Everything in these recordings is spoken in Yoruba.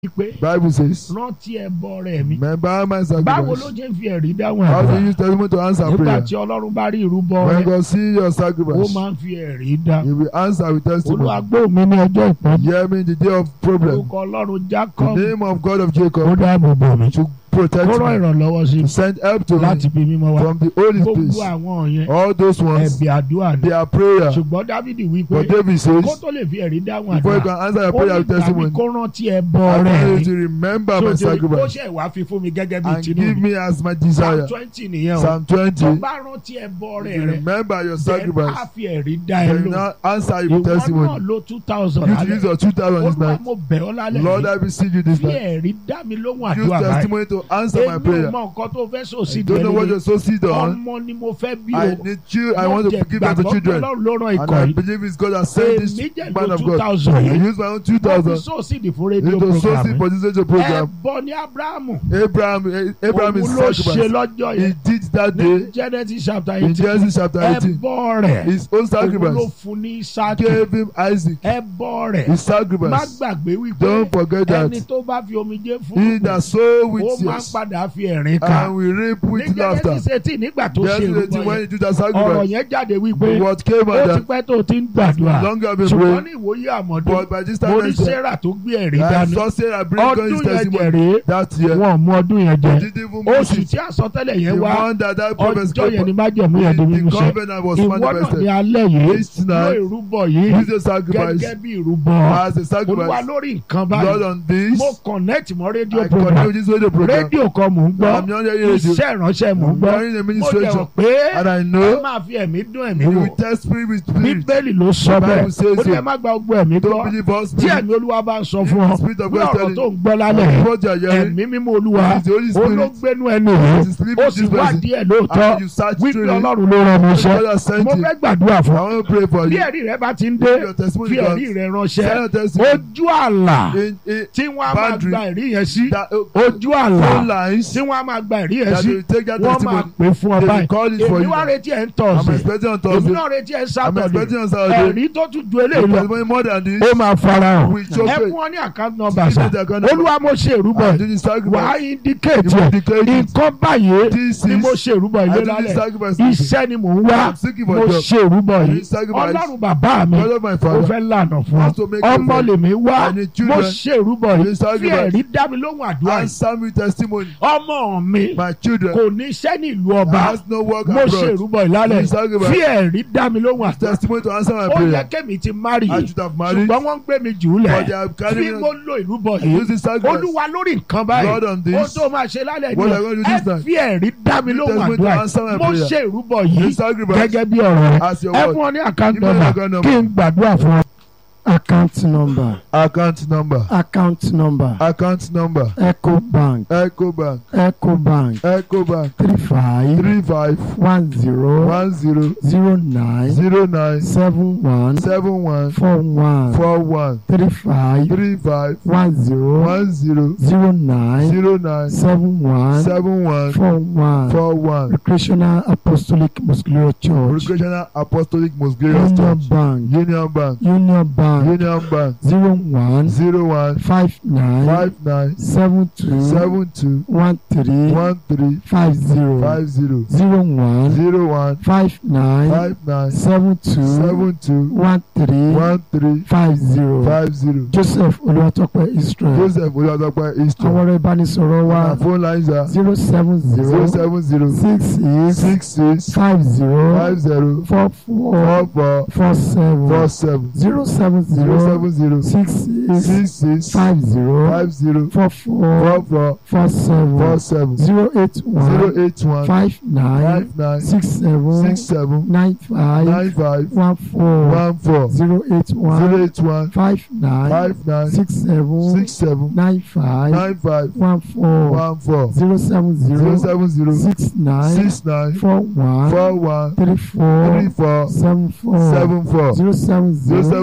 pé Bible says, rántí ẹbọ rẹ mi remember my báwo ló sacrifice. jẹ́ ń fi ẹ̀rí dáhùn How do you àdúrà use testimony to answer nígbà prayer? tí ọlọ́run bá rí ìrúbọ When rẹ God see your ó sacrifice, máa ń fi ẹ̀rí dá He will answer with testimony. olùwàgbọ́ mi ní ọjọ́ ìpọ́njú Hear me in the day of problem. orúkọ ọlọ́run The Jacob name of God of ó Jacob dáàbò bò mí to protect kó rán me, ìrànlọ́wọ́ sí to mi send help to láti me bí mímọ́ wá from the holy gbogbo place. àwọn yẹn All those ones, ẹ̀bì àdúrà ni they are prayer. ṣùgbọ́n Dávidi wí pé But David says, kó tó lè fi ẹ̀rí dáhùn before you àdúrà can answer your ó prayer ní with ìgbà mi testimony, kó rántí ẹbọ I rẹ want you to remember my tó ti ó sacrifice ṣe wá fi fún mi gẹ́gẹ́ bí and tinú give mi me as my psalm desire. twenty nìyẹn o Psalm tó 20, bá rántí ẹbọ rẹ you rẹ remember your then á sacrifice. fi ẹ̀rí dá ẹ Then lò now answer ìwọ your náà testimony. lo two thousand You to use lálẹ́ your 2000 this olúwa night. mo bẹ̀ ọ́ lálẹ́ Lord, yìí I beseech you this fi night. ẹ̀rí dá mi lóhùn Use àdúrà báyìí testimony to answer my èmi ò prayer. mọ nǹkan tó fẹ́ sọ sí I don't know what ìdílé you're so seed on. ọmọ ni mo fẹ́ bí I o need you. I mo want to jẹ give them to gbàgbọ́ pé children. Ọlọ́run ló rán And ikọ̀ I yìí believe it's God that sent this èmi jẹ́ man lo of two God. thousand I yìí use my own mo fi 2000 sóòsìdì fún rédíò into program sourcing mi for this radio program. ẹbọ ní Abrahamu Abraham, eh, Abraham òun is ló ṣe sacrifice. lọ́jọ́ He yẹn did that ní day Genesis chapter in eighteen Genesis chapter 18. ẹbọ rẹ̀ His own òun ló sacrifice fún ní Ísákì gave him Isaac. ẹbọ rẹ̀ His má sacrifice. gbàgbé wípé Don't forget ẹni that. tó bá fi omijé fún He that sow ó with máa ń tears padà fi ẹ̀rín ká and will reap ní with laughter. Genesis eighteen nígbà tó ṣe Genesis ìrúbọ 18 when yẹn he did that ọ̀rọ̀ sacrifice. yẹn jáde wípé What came ó out ti that pẹ́ tó ti ń gbàdúrà long have been ṣùgbọ́n praying. ní ìwòye àmọ́dún But by this time mo ní next year, Sarah tó gbé ẹ̀rí I dání saw Sarah bring God his ọdún yẹn testimony jẹ̀rẹ̀ that year. wọn ò mú ọdún yẹn jẹ Didn't even miss oṣù it. tí àsọtẹ́lẹ̀ yẹn The wá one that that prophet ọjọ́ yẹn ni spoke májẹ̀mú yẹn di the, mímú the ṣẹ covenant was ìwọ náà ní manifested. alẹ́ yìí This ló night, ìrúbọ yìí use the sacrifice gẹ́gẹ́ bí ìrúbọ as a olúwa sacrifice. lórí nǹkan Lord báyìí on this, mo connect mọ́ rédíò I program continue this radio program. rédíò kan mò ń gbọ́ I'm not hearing radio. iṣẹ́ ìránṣẹ́ mò ń I'm gbọ́ hearing the mo dẹ̀ ministration. mọ̀ pé And I ẹ know máa fi ẹ̀mí dún ẹ̀mí you wò will test spirit with spirit. bíbélì ló sọ The bẹ́ẹ̀ Bible says ó ní so. ẹ má gba gbogbo ẹ̀mí gbọ́ Don't believe us. tí ẹ̀mí olúwa bá ń sọ fún ọ The spirit of bí God ọ̀rọ̀ telling tó ń you. gbọ́ lálẹ́ What you are hearing ẹ̀mí mímọ́ olúwa is the Holy ó ló Spirit. gbénú ẹni rẹ̀ It is sleeping ó with sì this wá person. díẹ̀ lóòótọ́ And you search wípé through it. ọlọ́run ló rán mi iṣẹ́ God has sent mo you. fẹ́ gbàdúrà I fún ọ want to pray for bí you. ẹ̀rí rẹ bá ti ń dé Your testimony fi ẹ̀rí comes. rẹ Send ránṣẹ́ your testimony. ojú àlà In, in tí wọ́n á máa boundary gba ẹ̀rí yẹn sí that uh, ojú àlà phone lines tí wọ́n á máa gba ẹ̀rí yẹn that sí they will take that wọ́n máa testimony. pè fún ọ They will báyìí call it for èmi you. wá now. retí ẹ̀ ń I'm tọ̀sẹ̀ expecting on èmi Thursday. náà retí ẹ̀ ń I'm sátọ̀dẹ̀ expecting on Saturday. ẹ̀rí tó tún ju The eléyìí lọ testimony more than this. ó máa farahàn We show ẹ faith. fún ọ ní àkáǹtì nọ́mbà Give sá me the account number. olúwa mo ṣe ìrúbọ I yìí do this wà á sacrifice. indicate You ẹ̀ indicate it. nǹkan báyìí This ni mo is ṣe ìrúbọ I ilé do this lálẹ́ sacrifice. iṣẹ́ ni mò ń wá I'm seeking mo for job. ṣe ìrúbọ I do yìí this sacrifice. ọlọ́run bàbá mi God of my mo father. fẹ́ lànà fún Want to ọ make you ọmọ faith. lèmi wá I need mo children. ṣe ìrúbọ I do yìí this fi sacrifice. ẹ̀rí dá mi lóhùn àdúrà yìí Answer me testimony. ọmọ mi My children kò ní iṣẹ́ ní ìlú ọba has no work mo ṣe abroad. ìrúbọ ìlálẹ̀ Do this sacrifice. fi ẹ̀rí dá mi lóhùn àdúrà Testimony to answer my ó yẹ prayer. kẹ́mi ti márì I should have married. ṣùgbọ́n wọ́n ń gbé mi jù ú But they lẹ̀ have fi carried mo me. lo ìrúbọ I yìí use this sacrifice. olúwa lórí nǹkan báyìí Lord on ó this. tó máa ṣe lálẹ́ What ní I want to do ẹ this night. fi ẹ̀rí dá mi You lóhùn testimony to àdúrà answer my mo prayer. ṣe ìrúbọ This yìí sacrifice gẹ́gẹ́ bí ọ̀rọ̀ rẹ as your ẹ word. fún ọ ní àkáǹtì Give me the nọ́mbà account number. kí n gbàdúrà fún ọ. account number Account number. account number Account number. eco bank Echo Bank. eco bank Echo Bank. three five Three five one zero one zero zero nine zero nine seven one seven one four one four one three five three five one zero one zero zero nine zero nine seven one seven one four one four one. recreational apostolic muscular church Recreational Apostolic Most Glorious union Church. bank Union Bank. union bank Union Bank. zero one Zero one five nine five nine seven two seven two one three one three five zero five zero zero one zero one five nine five nine seven two seven two one three one three five zero five zero. joseph olùwàtọ́pẹ́ israel Joseph Olúwadọ́pẹ́ àwọn Eastern. ọ̀rọ̀ ìbánisọ̀rọ̀ wa Our phone lines are zero seven zero zero seven zero six six six six five zero five zero four four four four four seven four seven zero seven zero zero seven zero six six six six five zero five zero four four four four four seven four seven zero eight one zero eight one five nine five nine six seven six seven nine five nine five one four one four zero eight zero one eight one five nine five nine six seven six seven nine five nine five one four one four zero seven zero zero seven zero six nine six nine four one four one three four three four seven four seven four zero seven zero seven zero zero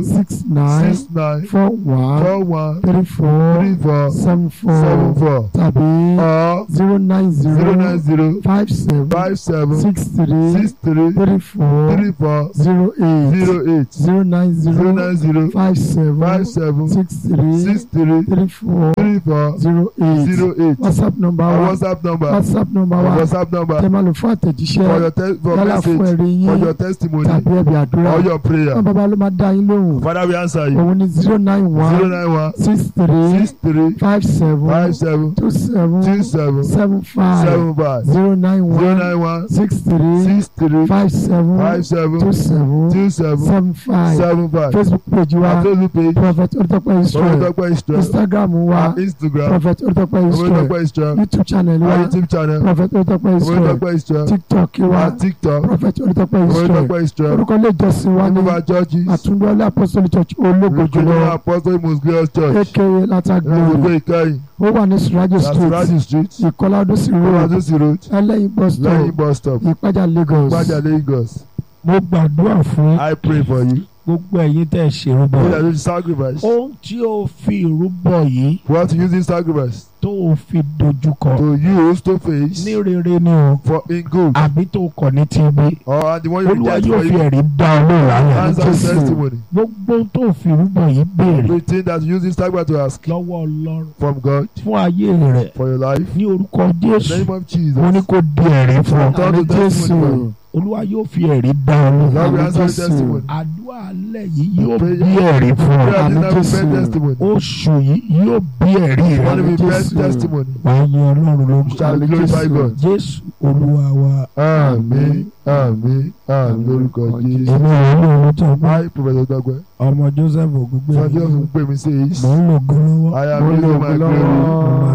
six nine six nine four one four one three four three four seven seven four four tàbí or zero nine zero nine zero zero five seven five seven six three six three three four three four zero eight zero eight zero nine zero zero nine zero five seven five seven six three six three three four three four zero eight zero eight whatsapp number our wa whatsapp number whatsapp number our wa whatsapp number tẹ́ máa lò fún for àtẹ̀jíṣẹ́ your te for yálà fún message ẹ̀rí for yín your testimony tàbí ẹ̀bí àdúrà or your prayer wọn bàbá ló máa dá yín lóhùn father we answer you òun ni zero nine zero one nine one six three six three five seven five seven two seven two seven seven five seven five zero nine zero one nine one six three six three five seven five seven two seven two seven seven five seven five facebook page wa àtọ́jú page prophet oritope israel Olùdókòwò Israel instagram wa Instagram prophet oritope israel Olùdókòwò Israel youtube channel our wa YouTube channel prophet oritope israel Olùdókòwò Israel tiktok wa our TikTok prophet oritope israel Olùdókòwò Israel orúkọ ilé ìjọsìn wa ní Olùdókòwò Churches àtúndọ́lé apostolic church ológo Olùdókòwò jùlọ Apostle Most Glorious Church aka lata Olùdókòwò glory Ìkẹyìn ó wà ní surajo street Lasuraji Street ìkọlá ọdúnsì road Olùdókòwò Road ẹlẹ́yin bus lẹ́yìn stop bus stop ìpájà lagos Gbajà Lagos mo gbàdúrà fún I pray for you gbogbo ẹ̀yin tẹ́ ẹ ṣèrúbọ so that you sacrifice ohun tí o fi ìrúbọ yìí what you use this sacrifice tó o fi dojúkọ to use to face ní rere ni o for in good àbí tó o kọ̀ ní tìbí or the one you olúwa reject yóò for fi you ẹ̀rí dá ọ lóòrùn àyà answer Jésù. testimony gbogbo ohun tó o fi ìrúbọ yìí béèrè everything that you use this sacrifice to ask lọ́wọ́ ọlọ́run from God fún ayé rẹ̀ for your life ní orúkọ in the jésù name of Jesus mo ní kó di ẹ̀rí fún ọ Turn àmì to testimony for you. olúwa yóò fi ẹ̀rí dá ọ lóòrùn Lord we Àmì answer Jésù. testimony àdúrà alẹ́ yìí yóò Prayer. bí ẹ̀rí fún ọ prayer Àmì this time we Jésù. pray testimony oṣù yìí yóò bí ẹ̀rí rẹ one of the best Jésù. testimony wàá yin ọlọ́run lógo shall Àmì glorify Jésù. God jésù olúwa wa àmín àmín àmín lórúkọ Jésù èmi ò ní ohun tó gbọ́ hi Professor Dagbe ọmọ joseph ògúngbè Sanjay ọsùn pè mí sí mò ń lò gan lọ́wọ́ I am Mo using lò my ó glory lọ́wọ́.